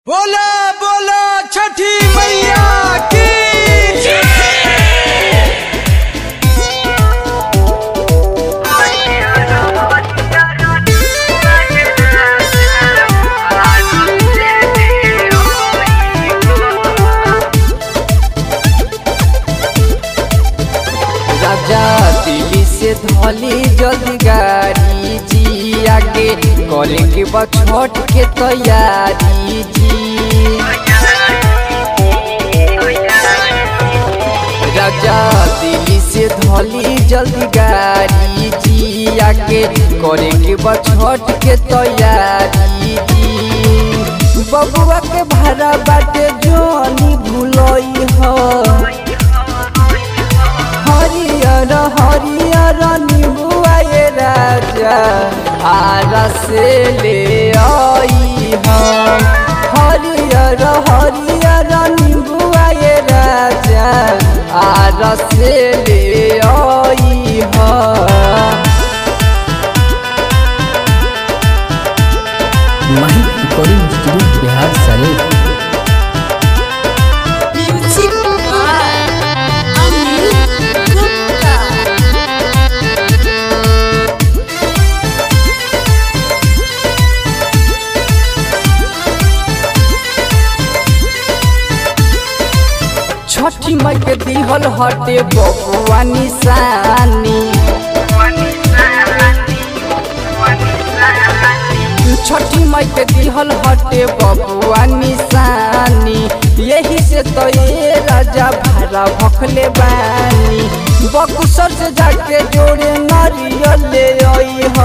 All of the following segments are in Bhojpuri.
बोला बोला छठी मैया की राजा दिल्ली से धोली जल्दी गाड़ी जी आगे करेंगे बा छठ के तैयारी जी राजा दिल्ली से धोली जल्दी गाड़ी जी आगे करेंगे बा छठ के तैयारी जी बबुआ के भाड़ा बाटे जोनी भूलई हो हरियर हरियर निबुआ ये राजा आरा से ले आई हम हरियर हरियर निबुआ ये राजा आरा से ले आई हम माही रिकॉर्डिंग स्टूडियो बिहार शरीफ Music by Anil Gupta. छठी मई के दिहल हटे बबुआ निशानी छठी मई के दिहल हटे बबुआ निशानी यही से तो ये राजा भाड़ा भखले बानी बकुसर से जाके जोड़े नारियल ले आई हो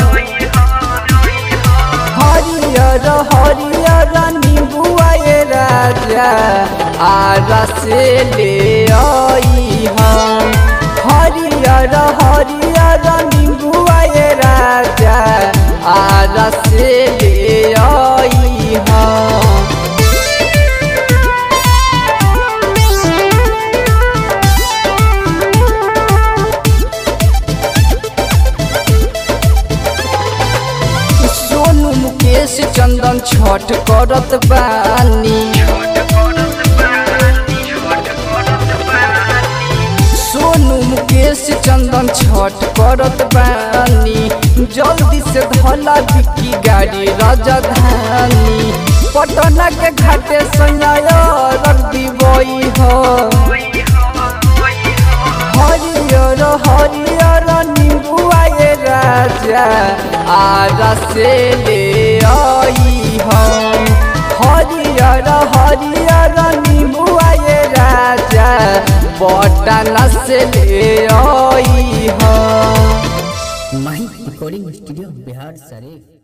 हरियर हरियर नीबुआ ये राजा आरा से ले आई हम हरियर हरियर नीबुआ ये राजा आरा से ले आई हम सोनू मुकेश चंदन छठ करत बानी सोनू मुकेश चंदन छठ करत बानी जल्दी से धला बिकी गाड़ी राजधानी पटना के घाटे सैया रख दीबई हो हरियर हरियर नीबुआ ये राजा आरा से ले आई हम हरियर हरियर नीबुआ ये राजा बटना से ले आई हम माही रिकॉर्डिंग स्टूडियो बिहार शरीफ